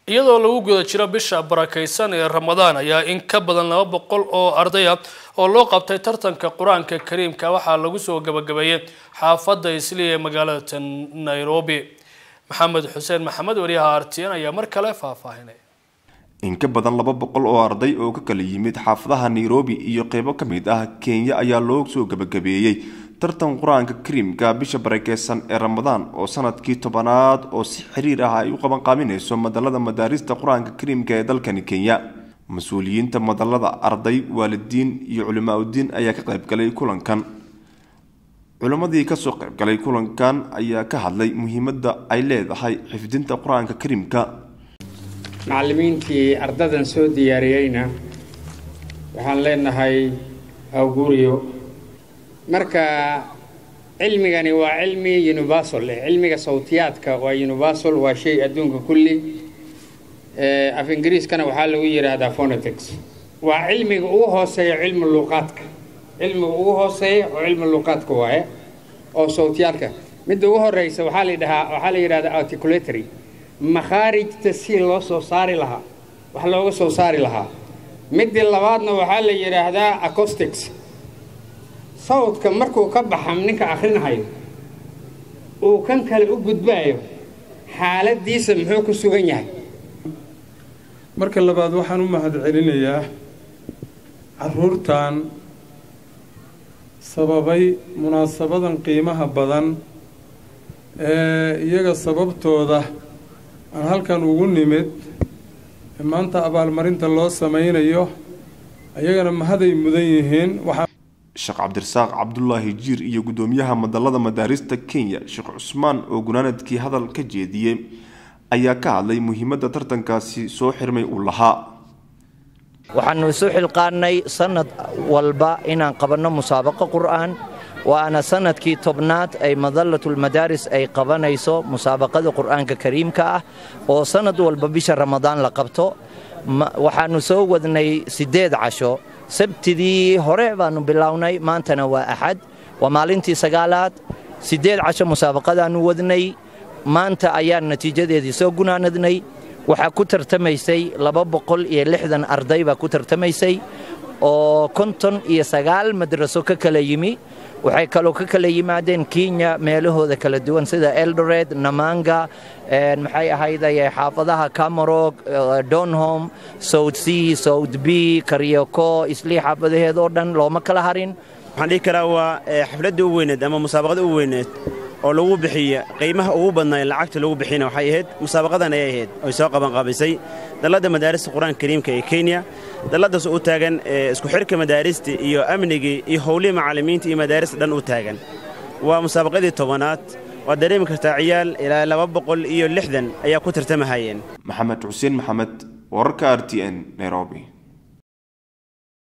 iyadoo lagu guda jiro bisha barakaysan ee ramadaan ayaa in ka badan laba boqol oo ardaya oo loo qabtay tartanka qur-aanka kariimka waxaa lagu soo gabagabeeyey xaafadda isliya ee magaalada nairobi maxamed xuseen maxamed wariyaha artiyan ayaa mar kale faahfaahinay in ka badan laba boqol oo arday oo ka kala yimid xaafadaha nairobi iyo qeybo ka mid ah kenya ayaa loo soo gabagabeeyey tartan qur-aanka kariimka bisha barakeysan ee ramadaan oo sanadkii tobanaad oo si xiriir ah ay u qabanqaabinayso madalada madaarista qur-aanka kariimka ee dalkani kenya mas-uuliyiinta madalada arday waalidiin iyo culimaa-udiin ayaa ka qaybgalay kulankan culimmadii kasoo qaybgalay kulankan ayaa ka hadlay muhiimadda ay leedahay xifdinta qur-aanka kariimka macallimiintii ardadan soo diyaariyeyna waxaan leenahay awguuriyo marka cilmigani waa cilmi universal eh cilmiga sawtiyaadka waa universal waa shay adduunka kulli af ingiriiskana waxaa lagu yidhaahdaa phonetics waa cilmiga ugu hooseeya cilmi luuqaadka cilmiga ugu hooseeya oo cilmi luuqaadka waaye oo sawtiyaadka midda ugu horeysa waxaa la yidhahaa waxaa la yidhahdaa articulatory makhaarijta si loo soo saari lahaa wax looga soo saari lahaa midii labaadna waxaa la yidhaahdaa acostics sawdka markuu ka baxa ninka akhrinahayo uu kan kale u gudbaayo xaaladiisa muxuu ku sugan yahay marka labaad waxaan u mahad celinayaa caruurtan sababay munaasabadan qiimaha badan ee iyaga sababtooda aan halkan ugu nimid maanta abaalmarinta loo samaynayo ayagana mahaday mudan yihiin sheekh cabdirasaaq cabdulaahi jiir iyo guddoomiyaha madalada madaarista kenya sheekh cusmaan oo gunaanadkii hadal ka jeediyey ayaa ka hadlay muhiimadda tartankaasi soo xirmay uu lahaa waxaannu isu xilqaannay sannad walba inaan qabanno musaabaqo qur'aan waana sannadkii tobnaad ay madalatulmadaaris ay qabanayso musaabaqada qur'aanka kariimka ah oo sannad walba bisha ramadaan la qabto waxaannu soo wadnay siddeed casho sabtidii hore baannu bilownay maantana waa axad waa maalintii sagaalaad siddeed casho musaabaqadaannu wadnay maanta ayaan natiijadeedii soo gunaanadnay waxaa ku tartamaysay laba boqol iyo lixdan arday baa ku tartamaysay oo konton iyo sagaal madraso ka kala yimi waxay kaloo ka kala yimaadeen kenya meelahooda kala duwan sida eldored namanga maxay ahayday xaafadaha camarog donholm south c south b karyoko islii xaafadaheed oo dhan looma kala harin waxaan dhihi karaa waa xafladda u weyneed ama musaabaqada u weyneed oo lagu bixiya qiimaha ugu badnaa lacagta lagu bixina waxay ahayd musaabaqadan ayay ahayd oy soo qabanqaabisay dalladda madaarista qur-aanka kariimka ee kenya dalladaas u taagan isku xidhka madaarista iyo amnigii iyo howlihii macallimiinta iyo madaarista dhan u taagan waa musaabaqadii tobanaad waad dareemi kartaa ciyaal ilaa laba boqol iyo lixdan ayaa ku tartamahayeen maxamed xuseen maxamed wararka r t n nairobi